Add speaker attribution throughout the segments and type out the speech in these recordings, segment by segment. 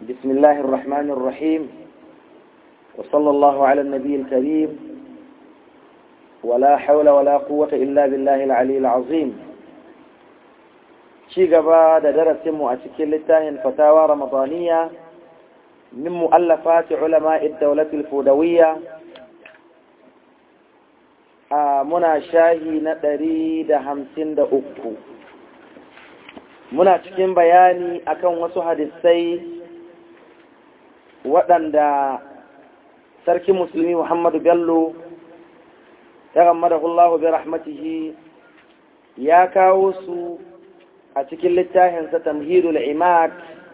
Speaker 1: بسم الله الرحمن الرحيم وصلى الله على النبي الكريم ولا حول ولا قوة إلا بالله العلي العظيم شي قبا درس مؤسك للتاهن فتاوى رمضانية من مؤلفات علماء الدولة الفودوية muna shahi na ɗari da hamsin da uku muna cikin bayani akan wasu hadisai waɗanda sarki musulmi muhammadu bello ya gammadakullahu bi rahmatihi ya kawo su a cikin littafinsa tamhidul imad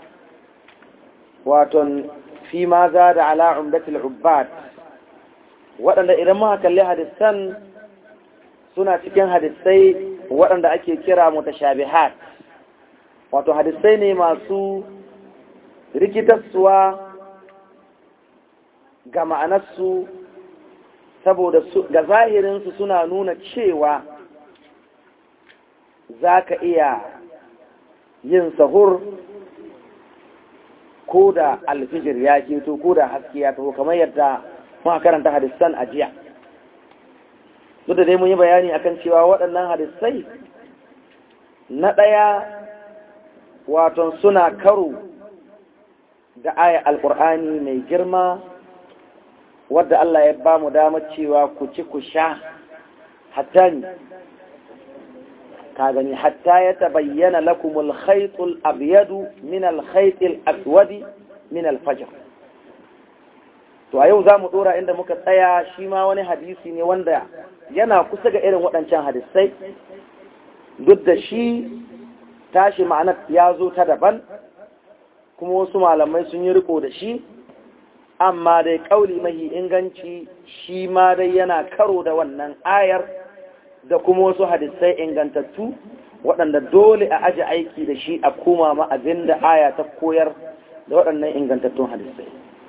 Speaker 1: waton fi ma za da ala umdatul ubbad waɗanda idan muka kalli hadisan suna cikin hadisai waɗanda ake kira mutashabihat wato hadisai ne masu rikitarsuwa ga ma'anarsu saboda ga zahirinsu suna nuna cewa za ka iya yin sahur ko da alfijir ya keto ko da haske ya taho kamar yadda muka karanta hadisan a jiya duk da dai mun yi bayani akan cewa waɗannan hadisai na ɗaya waton suna karo da aya alƙur'ani mai girma wadda Allah ya ba mu damar cewa ku ci ku sha hatta ni ka gani hatta ya tabayyana lakumul khaytul abyadu min al khaytil aswadi min al fajr to a yau za mu dora inda muka tsaya shi ma wani hadisi ne wanda yana kusa ga irin waɗancan hadisai duk da shi tashi ma'anar ya zo ta daban kuma wasu malamai sun yi riko da shi amma dai ƙauli mahi inganci shi ma dai yana karo da wannan ayar da kuma wasu hadisai ingantattu waɗanda dole a aji aiki da shi a koma ma abin da aya ta koyar da waɗannan ingantattun hadisai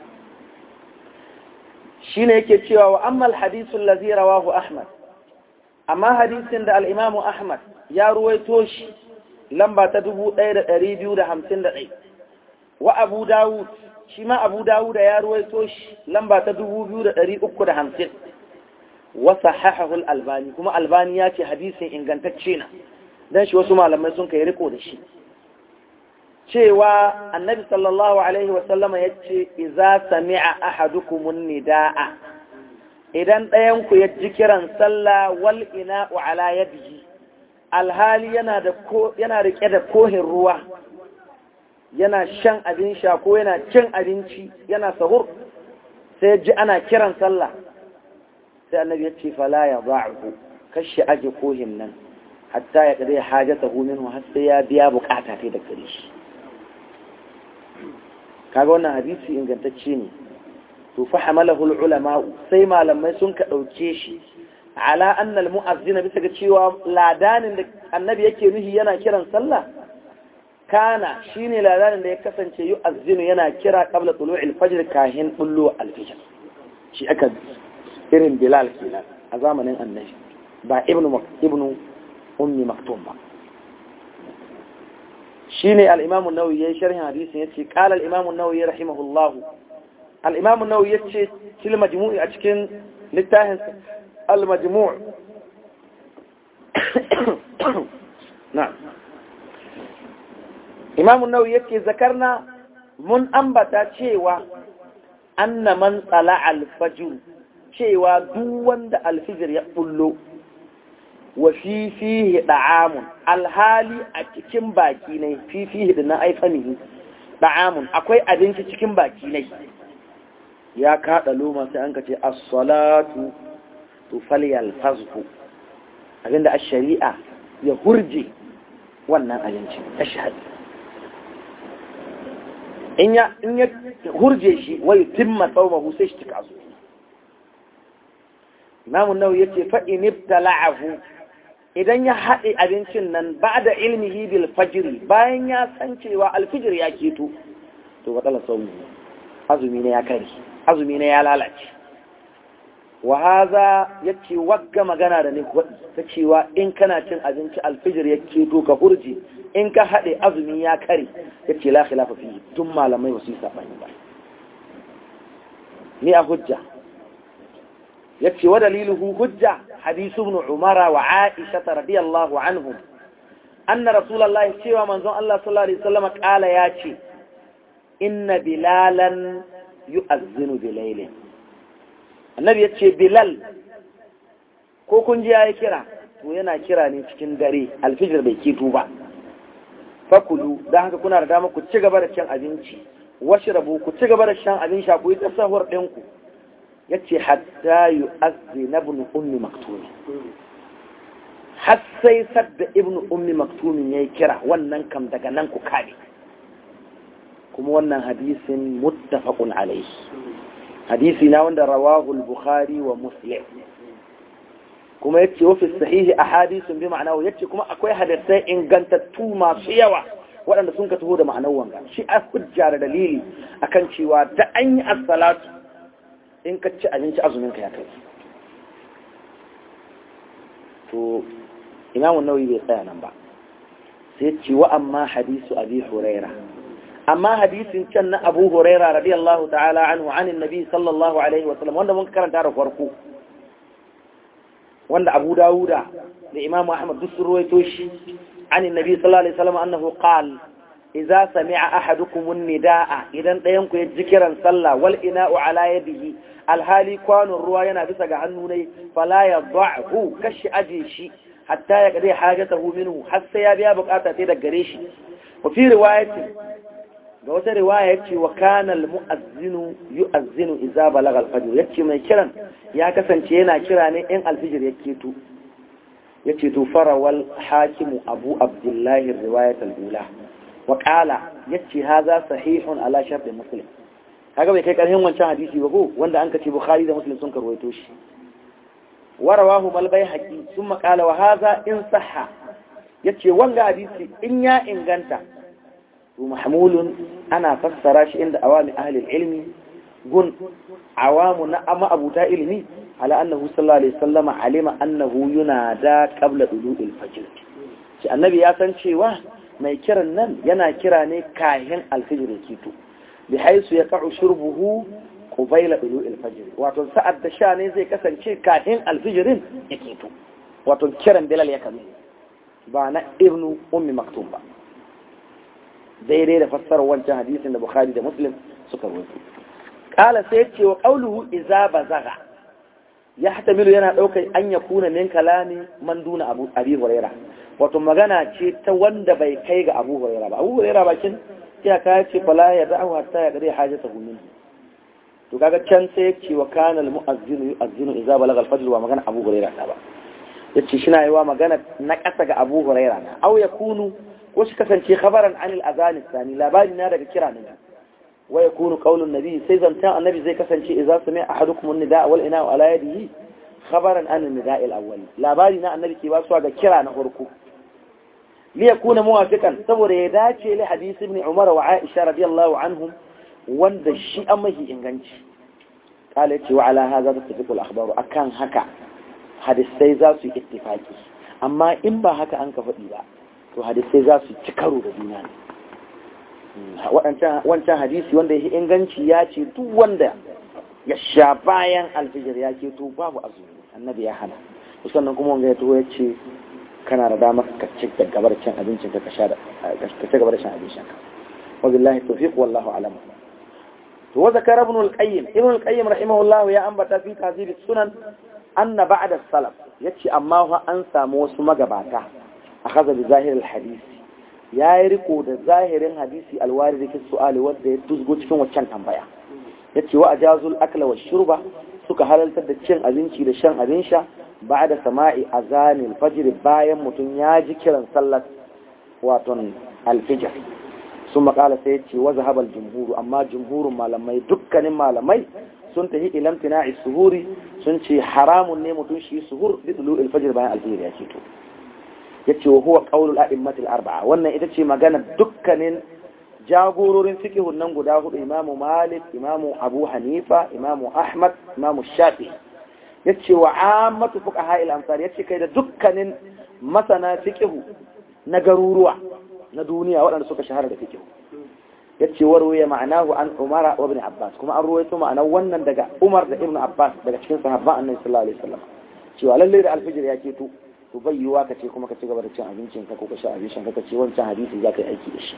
Speaker 1: shi ne yake cewa wa ammal hadisun lazi rawahu ahmad amma hadisin da al'imamu ahmad ya ruwaito shi lamba ta 1251 wa abu dawud shi ma abu dawud ya ruwaito shi lamba ta 2350 wa sahahahul albani kuma albani ya ce hadisin ingantacce na don shi wasu malamai sun kai riko da shi cewa annabi sallallahu alaihi wasallama ya ce iza sami'a ahadukumun nida'a idan ɗayanku ya ji kiran sallah wal ina'u ala yadihi alhali yana da ko yana rike da kohin ruwa yana shan abin sha ko yana cin abinci yana sahur sai ji ana kiran sallah sai annabi ya ce fala ya ba'u kashi aje kohin nan hatta ya kare hajatahu minhu har sai ya biya bukata ta da gare shi kaga wannan hadisi ingantacce ne to fa hamalahu ulama sai malamai sun ka dauke shi ala anna al mu'azzina bisa ga cewa ladanin da annabi yake nuhi yana kiran sallah kana shine ladanin da ya kasance yu'azzinu yana kira qabla tulu'il fajr kahin bullu al fajr shi aka irin bilal kenan a zamanin annabi ba ibnu ibnu ummi maktum ba shine al-Imam an-Nawawi yayin sharhin hadisin yace qala al-Imam an-Nawawi rahimahullah al-Imam an-Nawawi yace fil majmu'i a cikin littafin al-majmu' na'am Imam an-Nawawi yace zakarna mun ambata cewa anna man tsala al-fajr cewa duk wanda al-fajr ya bullo wa fi fihi da'amun alhali a cikin baki ne fi fihi da na aifanihi da'amun akwai abinci cikin baki ne ya kaɗa loma sai an ka ce as-salatu to falyalfazhu abinda ash-shari'a ya hurje wannan abinci ashhad in ya in ya hurje shi wai timma sawmahu sai shi tika su Imam Nawawi yace fa in ibtala'ahu idan ya haɗe abincin nan ba da ilmihi bil fajiri bayan ya san cewa alfijir ya keto to waɗala sauni azumi ne ya kari azumi ne ya lalace wa haza yace wagga magana da ni ta cewa in kana cin abinci alfijir ya keto ka hurji in ka haɗe azumi ya kare yace la khilafa fi tun malamai wasu yi sabani ba ni a hujja yace wa daliluhu hujja hadisu ibn umara wa aisha radiyallahu anhum anna rasulullahi cewa manzon Allah sallallahu alaihi wasallam kala yace inna bilalan yu'azzinu bilailin annabi ya ce bilal ko kun ji ya yi kira to yana kira ne cikin dare alfijir bai keto ba fakulu don haka kuna da dama ku ci gaba da shan abinci washi rabu ku ci gaba da shan abin sha ku yi tasahur ɗinku ya ce hatta yu azzi na ibn ummi maktumi har sai sadda ibn ummi maktumin ya yi kira wannan kam daga nan ku kare kuma wannan hadisin muttafaqun alaihi hadisi na wanda rawahu al-bukhari wa muslim kuma yace wa fi sahihi ahadithun bi ma'anahu yace kuma akwai hadisai ingantattu masu yawa waɗanda sun ka taho da ma'anar wanga shi a hujja da dalili akan cewa da an yi as-salatu in ka ci abinci azumin ka ya kai to imamu nawawi bai tsaya nan ba sai ce wa amma hadisu abi huraira amma hadisin can na abu huraira radiyallahu ta'ala anhu anin nabi sallallahu alaihi wasallam wanda mun karanta da farko wanda abu dawuda da imamu ahmad duk sun ruwaito shi anin nabi sallallahu alaihi wasallam annahu qal idza sami'a ahadukum an-nidaa idan dayan ku ya ji kiran sallah wal ina'u ala yadihi alhali kwanun ruwa yana bisa ga hannu ne fala yadha'hu kashi aje shi hatta ya kade hajatahu minhu har sai ya biya bukata sai da gare shi wa fi riwayati ga wata riwaya yace wa kana almu'azzinu yu'azzinu idza balagha al-fajr yace mai kiran ya kasance yana kira ne in alfijir ya keto yace to farawal hakim abu abdullahi riwayat al-ula wa qala yace hadha sahihun ala shart muslim kaga bai kai karhin wancan hadisi ba ko wanda an kace bukhari da muslim sun karwaito shi warawahu mal bayhaqi thumma qala wa hadha in sahha yace wanga hadisi in ya inganta to mahmulun ana fassara shi inda awami ahli ilmi gun awamu na amma abuta ilmi ala annahu sallallahu alaihi wasallama alima annahu yunada qabla dulu'il fajr shi annabi ya san cewa mai kiran nan yana kira ne kahin alfijir ya kito bi haisu ya ka'u shurbuhu qubayla dulu'il fajr wato sa'ad da sha ne zai kasance kahin alfijirin ya kito wato kiran bilal ya kame ba na ibnu ummi maktum ba daidai da fassarar wancan hadisin da bukhari da muslim suka rubuta kala sai ce wa qawluhu idza bazaga ya hatamilu yana daukar an ya kuna min kalami man duna abu abi huraira wato magana ce ta wanda bai kai ga abu huraira ba abu huraira bakin ya ka ce fala ya da'u hatta ya gare hajatahu min to kaga can sai yace wa kana al mu'azzinu yu'azzinu idza balagha al fajr wa magana abu huraira ta ba yace shi na yi wa magana na kasa ga abu huraira na au yakunu ko shi kasance khabaran anil azan sani labari na daga kira ne wa yakunu qaulun nabi sai zantan annabi zai kasance idza sami'a ahadukum an-nida wal ina'u ala yadihi khabaran an an-nida al-awwal labari na annabi ke basuwa ga kira na farko li yakuna muwafiqan saboda ya dace li hadisi ibn umar wa aisha radiyallahu anhum wanda shi an mahi inganci kala yace wa ala hadha tattafiqu al-akhbar akan haka hadisai za su yi ittifaki amma in ba haka an ka faɗi ba to hadisai za su ci karo da juna ne wancan hadisi wanda ya inganci ya ce duk wanda ya sha bayan alfijir ya ke to babu azumi annabi ya hana sannan kuma wanda ya to ya ce kana da damar ka ci gaba da cin abincin ka sha da ka ci gaba da shan abincin ka wa billahi tawfiq wallahu alam to wa zakara ibn al-qayyim ibn al-qayyim rahimahullah ya ambata fi tahzib sunan anna ba'da salaf yace amma fa an samu wasu magabata akhadha bi zahir al-hadisi ya yi riko da zahirin hadisi alwari da ke su'ali wadda ya tuzgo cikin waccan tambaya ya ce wa a jazul akla wa shurba suka halartar da cin abinci da shan abin sha ba da sama'i a zanin fajiri bayan mutum ya ji kiran sallar waton alfijar sun makala sai ce wa zahabal jumhuru amma jumhurun malamai dukkanin malamai sun tafi ilamtina suhuri sun ce haramun ne mutum shi suhur bi tulu alfajir bayan alfijir ya ce to ya ce wa huwa ƙaunul a'immatul arba'a wannan ita ce magana dukkanin jagororin fikihun nan guda hudu imamu malik imamu abu hanifa imamu ahmad imamu shafi yace wa ammatu fuqaha al-amsar yace kai da dukkanin masana fiqhu na garuruwa na duniya waɗanda suka shahara da fiqhu yace warwaye ma'anahu an umara wa ibn abbas kuma an ruwaito ma'anar wannan daga umar da ibn abbas daga cikin sahabban annabi sallallahu alaihi wasallam cewa lalle da alfijir ya keto to bai yiwa ka ce kuma ka ci gaba da cin abincin ka ko ka sha abincin ka ka ce wancan hadisi za ka yi aiki da shi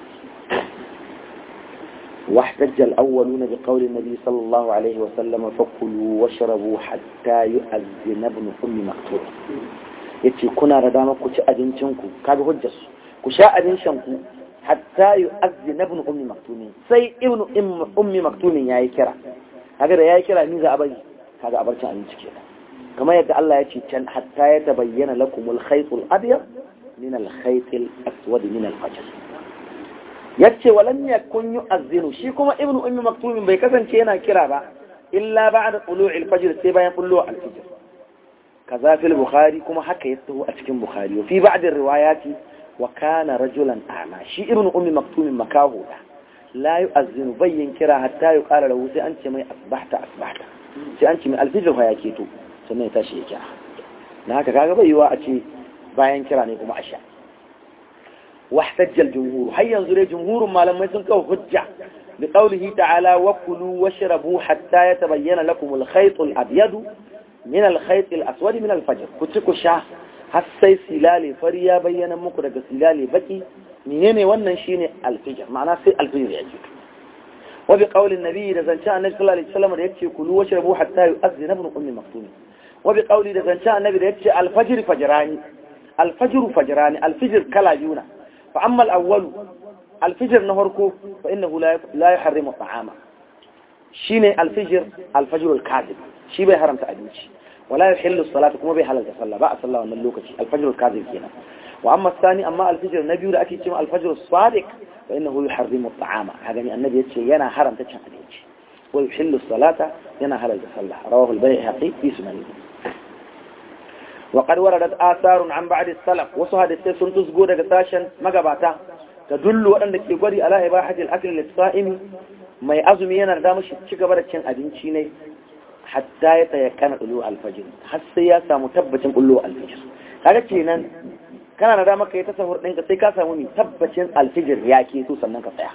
Speaker 1: واحتج الأولون بقول النبي صلى الله عليه وسلم فكلوا واشربوا حتى يؤذن ابن أم مكتوب yace kuna da dama ku ci abincinku kaga hujjar su ku sha abincinku hatta yu'azzina ibn ummi maktumin sai ibn ummi maktumin yayi kira kaga da yayi kira ni za a bari kaga abarcin abinci kenan kamar yadda Allah ya ce can hatta ya tabayyana lakumul khaytul abyad min al khaytil aswad min al fajr yace walam yakun yu'azzinu shi kuma ibnu ummi maktumin bai kasance yana kira ba illa ba'da tulu'il fajr sai bayan bullo al-fajr kaza fil bukhari kuma haka ya taho a cikin bukhari fi ba'd riwayati wa kana rajulan a'ma shi ibnu ummi maktumin makaho da la yu'azzinu bayyin kira hatta yuqala lahu sai an ce mai asbahta asbahta sai an ce mai al-fajr ya keto sannan ya tashi ya kira na haka kaga bai yiwa a ce bayan kira ne kuma a sha واحتج الجمهور هيا ينظر جمهور ما لم يسنكوا حجة بقوله تعالى وكلوا واشربوا حتى يتبين لكم الخيط الأبيض من الخيط الأسود من الفجر كتكو شاه هسي سلالي فريا بينا مكرق سلالي بكي منين wannan shine alfijir ma'ana sai alfijir ya ji wa bi qawli an-nabi da zance annabi sallallahu alaihi wasallam da yace kulu washrabu hatta yu'adhdhina ibn ummi maktum wa bi qawli da zance annabi da yace al-fajr fajrani al-fajr fajrani al-fajr kala yuna فأما الأول الفجر نهركو فإنه لا لا يحرم الطعام شيني الفجر الفجر الكاذب شي بي حرم تأديش ولا يحل الصلاة كما بي حلال تصلى بقى صلى الله عليه الفجر الكاذب كينا وأما الثاني أما الفجر النبي لأكيد كما الفجر الصادق فإنه يحرم الطعام هذا من النبي يتشي ينا حرم تتشن أديش ويحل الصلاة ينا حلال تصلى رواه البيهقي في سننه وقد وردت آثار عن بعد السلف وصهد السيسون تسقو دقى ساشا مقباتا تدل أنك يقولي على إباحة الأكل للصائم ما يأزمي ينا دامش شكبرة كان أدينشي ne hatta ya tayakkana ulu alfajir har sai ya samu tabbacin ulu alfajir kaga kenan kana da dama kai tasawur ɗinka sai ka samu ni tabbacin alfajir ya ke so sannan ka tsaya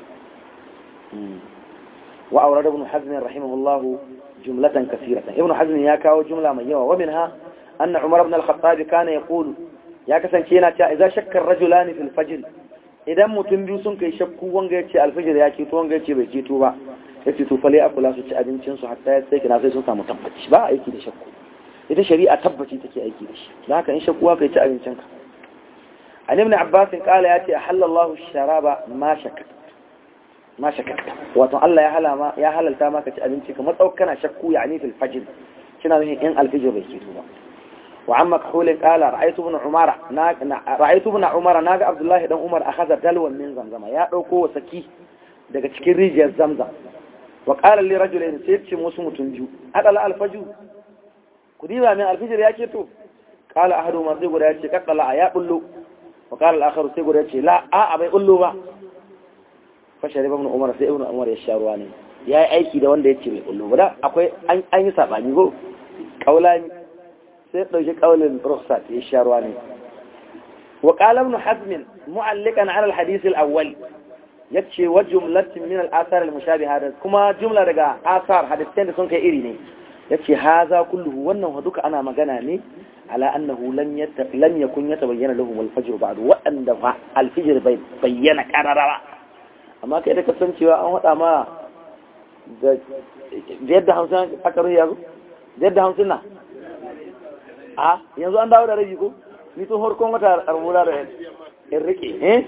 Speaker 1: wa aurada ibn hazm rahimahullahu jumlatan kaseeratan ibn hazm ya kawo jumla mai yawa wa minha أن عمر بن الخطاب كان يقول يا كسان كينا إذا شك الرجلان في الفجر إذا متن biyu sun kai shakku wanga yace alfajir ya keto wanga yace bai keto ba yace to fale akula su ci abincin su hatta ya sai kina sai sun samu tabbaci ba aiki da shakku ita shari'a tabbaci take aiki da shi dan haka in shakku ka ci abincin ka an ibn abbas kala yace halallahu sharaba ma shakka ma shakka wato Allah ya halama ya halalta maka ci abinci kamar tsaukana shakku yani fil fajr kina nufin in alfajir bai keto ba وعن مكحول قال رأيت ابن عمر ناق رأيت ابن عمر ناق عبد الله بن عمر أخذ دلوا من زمزم يا دوكو وسكي daga cikin rijiyar zamzam wa qala li rajulin sai ce musu mutun biyu adala alfaju ku diba min alfijir ya to qala ahadu ma sai guda ya ce kaddala ya bullo wa qala al-akhar sai guda ya ce la a a bai bullo ba fa shariba ibn umar sai ibn umar ya sha ruwa ne yayi aiki da wanda ya ce bai bullo ba akwai an yi sabani go kaulani sai ɗauki ƙaunin rukhsat ya sha ruwa ne wa qala ibn hazm mu'alliqan ala al-hadith al-awwal yace wa jumlatin min al-athar al-mushabiha kuma jumla daga asar hadisan da sun kai iri ne yace haza kulluhu wannan duka ana magana ne ala annahu lam yata lam yakun yatabayyana lahum al-fajr ba'd wa anda al-fajr bai bayyana qararara amma kai da kasancewa an hada ma da yadda hamsin aka ruya yadda hamsin na a yanzu an dawo da rabi ko ni tun harkon wata arbula da in rike eh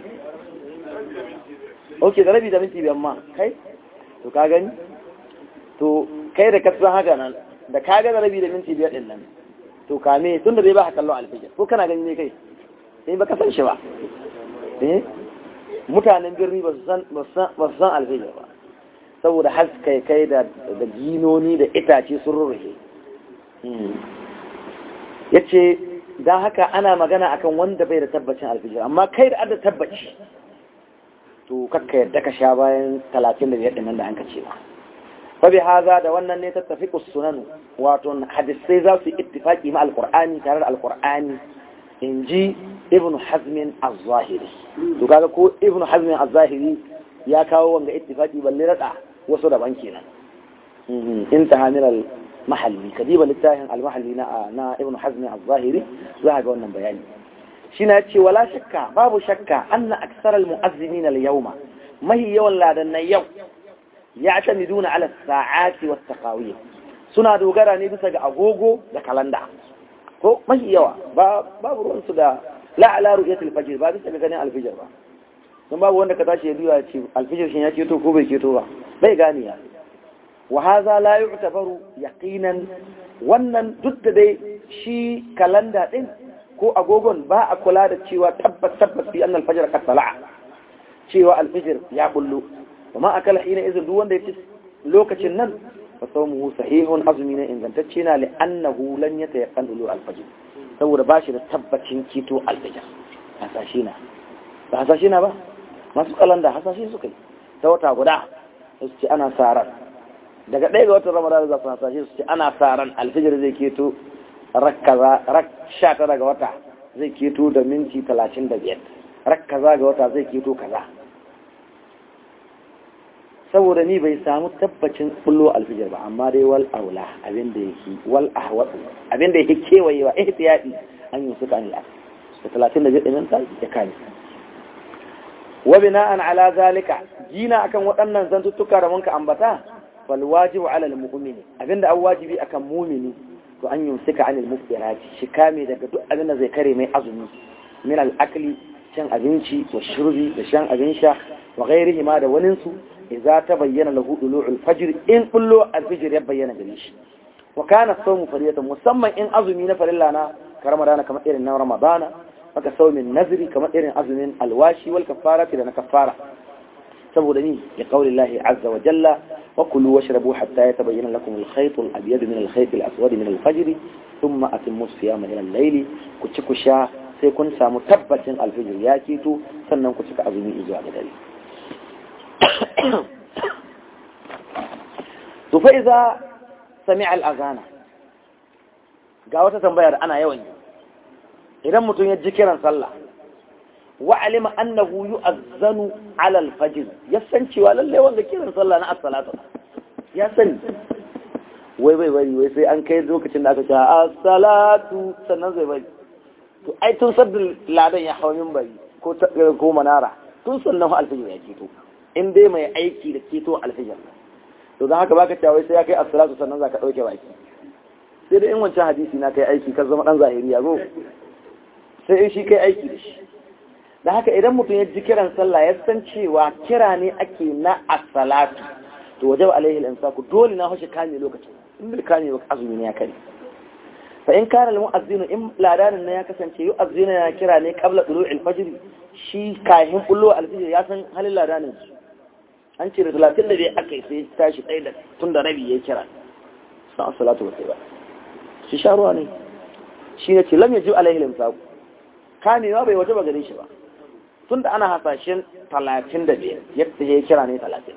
Speaker 1: ok da rabi da minti biyan ma kai to ka gani to kai da kasan haka nan da ka ga da rabi da minti biyar din nan to kame tun da zai ba kallon alfijir ko kana gani ne kai sai ba ka san shi ba eh mutanen birni ba su san ba su san alfijir ba saboda haskai kai da ginoni da itace sun rurrufe ya ce don haka ana magana akan wanda bai da tabbacin alfijir amma kai da adda tabbaci to kakka yadda ka sha bayan talatin da biyar nan da an ka ce ba fa bi hadha da wannan ne tattafiqu sunan wato hadisai za su ittifaqi ma alqur'ani tare da alqur'ani inji ibnu hazm az-zahiri to kaga ko ibnu hazm az-zahiri ya kawo wanga ittifaqi balle rada wasu daban kenan intaha min al-mahalli kadiba littafin al-mahalli na na ibnu hazm az-zahiri za ga wannan bayani shi na ce wala shakka babu shakka anna aksar al-mu'azzimin al-yawma mahi yawan ladannan yau ya tamiduna ala sa'ati wa taqawiyya suna dogara ne bisa ga agogo da kalanda ko mahi yawa babu ruwan su da la ala ru'yatil fajr ba bisa ga ganin alfijir ba don babu wanda ka tashi ya duya ce alfijir shin ya keto ko bai keto ba bai gane ya wa hadha la yu'tabaru yaqinan wannan duk da dai shi kalanda din ko agogon ba a kula da cewa tabbas tabbas fi annal fajr qad tala'a cewa alfijir ya bullo kuma akala hina izin duk wanda ya ci lokacin nan fa sawmuhu sahihun azmi ne ingantacce na li annahu lan yatayaqqan dulu alfajr saboda bashi da tabbacin kito alfijir hasashe na ba hasashe na ba masu kalanda hasashe suka yi ta wata guda su ce ana saran daga ɗaya ga watan ramadan za su hasashe su ce ana saran alfijir zai keto rak sha tara ga wata zai keto da minti talatin da biyar rak kaza ga wata zai keto kaza saboda ni bai samu tabbacin bullo alfijir ba amma dai wal aula abinda yake wal ahwadu abinda yake kewayewa ihtiyadi an yi suka anil da talatin da biyar ɗin ta ya kame wa bina'an ala zalika jina akan waɗannan zantuttuka da munka ambata fal wajibu ala al mu'mini abinda an wajibi akan mu'mini to an yumsika anil muftirati shi kame daga duk abin da zai kare mai azumi min al akli shan abinci wa shurbi da shan abin sha wa ghairihi ma da wanin su idza tabayyana lahu dulu'ul fajr in kullu al fajr ya bayyana gare shi wa kana sawmu fariyatan musamman in azumi na farilla na ramadana kamar irin na ramadana maka saumin nazri kamar irin azumin alwashi wal kafarati da na kafara saboda ni ya kauli Allah azza wa jalla wa kulu washrabu hatta yatabayyana lakum al-khayt al-abyad min al-khayt al-aswad min al-fajr thumma atimmu siyama ila al-layl ku ci ku sha sai kun samu tabbacin al-fajr ya keto sannan ku cika azumi zuwa ga dare to fa idza sami'a al-azana ga wata tambaya da ana yawan yi idan mutum ya ji kiran sallah wa alima annahu yu'azzanu ala al-fajr ya san cewa lalle wanda kiran sallah na as-salatu ya sani wai bai bari wai sai an kai lokacin da aka ce as-salatu sannan zai bari to ai tun sabbin ladan ya hawo minbari ko ko manara tun sannan al-fajr ya keto in dai mai aiki da keto al-fajr to dan haka baka cewa wai sai ya kai as-salatu sannan zaka dauke baki sai da in wancan hadisi na kai aiki ka zama dan zahiriya go sai in shi kai aiki da shi da haka idan mutum ya ji kiran sallah ya san cewa kira ne ake na as-salatu to wajab alaihi al-insaku dole na hoshi kame lokacin in bil kame ba azumi ne ya kare fa in kana al-mu'azzinu in ladanin ne ya kasance yu'azzinu ya kira ne qabla tulu'il fajr shi kahin bullo al-fajr ya san halin ladanin su an ce da 30 da bai akai sai tashi tsaye da tun da rabi ya kira sa as-salatu ba sai ba shi sharuwa ne shi ne ce lam yajib alaihi al-insaku kamewa bai waje ba gare shi ba tun da ana hasashen talatin da biyar yadda ya kira ne talatin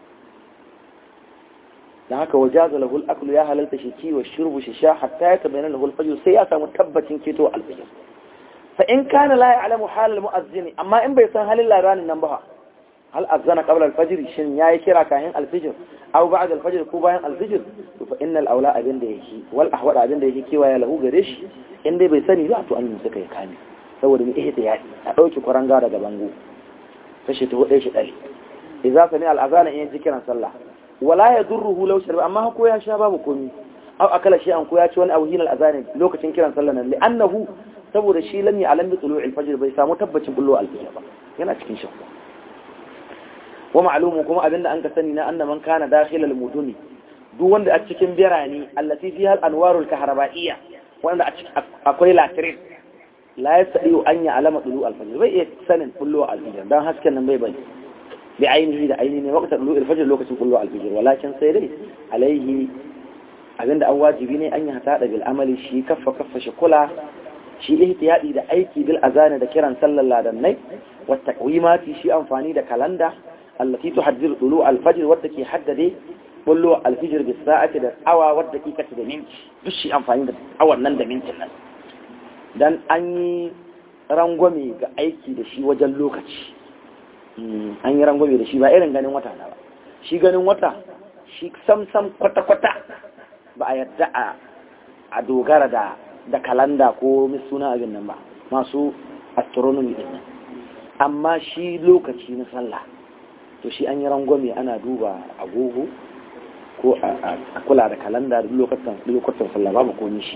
Speaker 1: da haka wajaza lahul aklu ya halalta shi kiwo shurbu shi sha hatta ya tabayyana lahul fajr sai ya samu tabbacin keto alfajr fa in kana la ya'lamu hal almu'azzin amma in bai san halin laranin nan ba hal azana qabla alfajr shin yayi kira kayan alfajr aw ba'da alfajr ko bayan alfajr to fa innal aula abin da yake wal ahwad abin da yake kiwaya lahu gare shi in dai bai sani ba to an yi suka yi kame saboda mu ihta ya a dauki kuranga daga bango kashi ta hudu shi dare idza sami al'azana in ji kiran sallah wala yadurruhu law sharba amma ko ya sha babu komi aw akala shi an ko ya ci wani abu hinal azani lokacin kiran sallah nan li'annahu saboda shi lam ya'lam bi tulu'il fajr bai samu tabbacin bullo al-fajr ba yana cikin shakku wa ma'lumu kuma abinda an ka sani na anna man kana dakhil al-muduni duk wanda a cikin birane allati fiha al-anwarul kahraba'iyya wanda akwai latirin la yastadiu an ya'lama tulu al-fajr bai iya sanin bullo al-fajr dan hasken nan bai bai bi ainihi da ainihi ne waqtar tulu al-fajr lokacin bullo al-fajr walakin sai dai alaihi abinda an wajibi ne an yi hata da bil amali shi kaffa kaffa shi kula shi ihtiyadi da aiki bil azani da kiran sallar ladannai wa taqwimati shi amfani da kalanda allati tuhaddiru tulu al-fajr wadda ke haddade bullo alfijir bis sa'ati da awa wadda dakikati da minti duk shi amfani da awan nan da mintin nan dan an yi rangwame ga aiki da shi wajen lokaci an yi rangwame da shi ba irin ganin wata na ba shi ganin wata shi sam-sam kwata-kwata ba a yarda a dogara da da kalanda ko suna abin nan ba masu astronomy din nan amma shi lokaci na sallah to shi an yi rangwame ana duba agogo ko a kula da kalanda lokacin lokacin sallah babu ko shi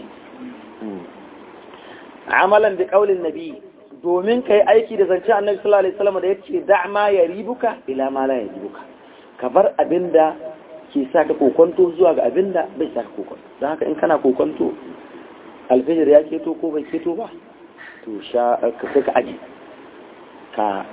Speaker 1: amalan da kaulin nabi domin kai aiki da zance annabi sallallahu alaihi wasallam da yace da ma yaribuka ila ma la yaribuka ka bar abinda ke saka kokonto zuwa ga abinda bai saka kokonto don haka in kana kokonto alfijir ya keto ko bai keto ba to sha ka sai ka aji ka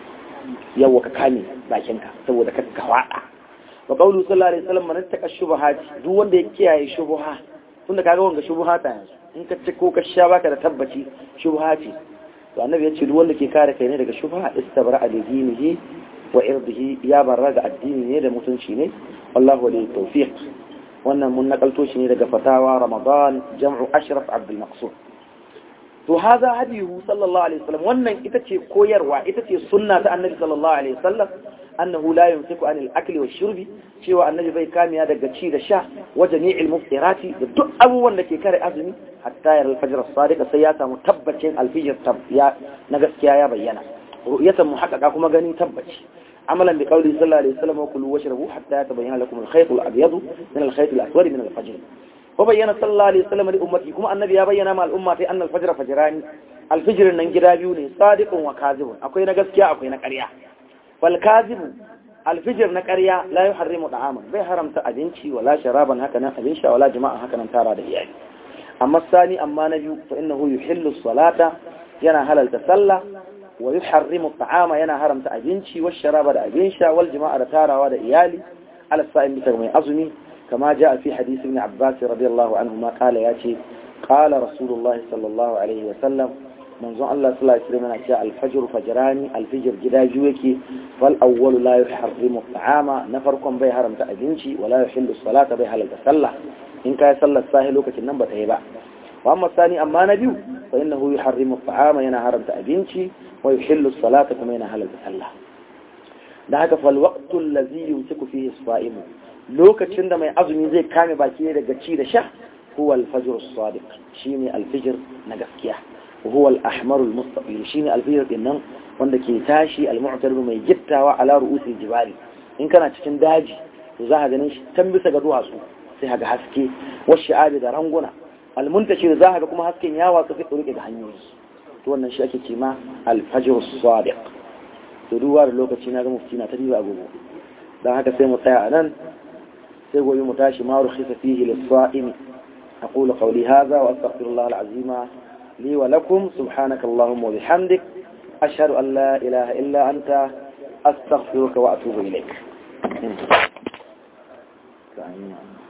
Speaker 1: yawa ka kame bakinka saboda ka ka wada wa qawlu sallallahu alaihi wasallam man taka shubuhat duk wanda ya kiyaye shubuha tunda kaga wanga shubuha ta yanzu in ka ci ko ka sha baka da tabbaci shubuha ce to annabi ya ce duk wanda ke kare kai ne daga shubuha istabra alidinihi wa irdihi ya barra ga addini ne da mutunci ne wallahu wali tawfiq wannan mun nakalto shi ne daga fatawa ramadan jam'u ashraf abdul maqsud to haza hadihu sallallahu alaihi wasallam wannan ita ce koyarwa ita ce sunna ta annabi sallallahu alaihi wasallam annahu la yumsiku anil akli wash shurbi cewa annabi bai kamiya daga ci da sha wa jami'il muftirati da duk abubuwan da ke kare azumi hatta yar al-fajr as-sadiq sai ya samu tabbacin al-fajr ya na gaskiya ya bayyana ru'yatan muhaqqaqa kuma gani tabbaci عملا بقوله صلى الله عليه وسلم وكلوا واشربوا حتى يتبين لكم الخيط الأبيض من الخيط الأسود من الفجر وبين صلى الله عليه وسلم لأمته كما النبي يبين مع الأمة أن الفجر فجران الفجر ننجرا بيوني صادق وكاذب أكوين قسكيا أكوين قريا والكاذب الفجر نقريا لا يحرم طعاما بي حرم تأذنشي ولا شرابا هكذا أذنشا ولا جماعة هكذا تارى دهيان أما الثاني أما نبي فإنه يحل الصلاة ينا هل تسلى ويحرم الطعام ينا حرم تأجنشي والشراب دا أجنشا والجماعة دا تارا ودا إيالي على الصائم بتغمي أظمي كما جاء في حديث ابن عباس رضي الله عنهما قال ياتي قال رسول الله صلى الله عليه وسلم منذ الله صلى الله عليه وسلم جاء الفجر فجراني الفجر جدا جوكي فالأول لا يحرم الطعام نفركم بي حرم تأجنشي ولا يحل الصلاة بي حلل تسلى إن كان يصلى الساهل وكتن نمبة هيبا وأما الثاني أما نبي فإنه يحرم الطعام ينا حرم تأجنشي ويحل الصلاة كما ينهل الصلاة da haka falwaqtu allazi yumsiku fihi as-sa'im lokacin da mai azumi zai kame baki daga ci da sha huwa al-fajr as-sadiq shine al-fajr na gaskiya huwa al-ahmar al-mustaqil shine al-fajr din nan wanda ke tashi al-mu'tarib mai gittawa ala ru'usil jibali in kana cikin daji to za ka ganin shi tan bisa ga duwatsu sai ka ga haske wasu da ranguna al-muntashir za ka ga kuma hasken yawa su fi rike da hanyoyi to wannan shi ake ce ma alfajir sadiq to duba da lokaci na ga mufti na ta diba agogo dan haka sai mu tsaya a nan sai gobe mu tashi ma rukhisa fihi lis-sa'imi aqulu qawli hadha wa astaghfirullah al-azim li wa lakum subhanaka allahumma wa bihamdik ashhadu an la ilaha illa anta astaghfiruka wa atubu ilaik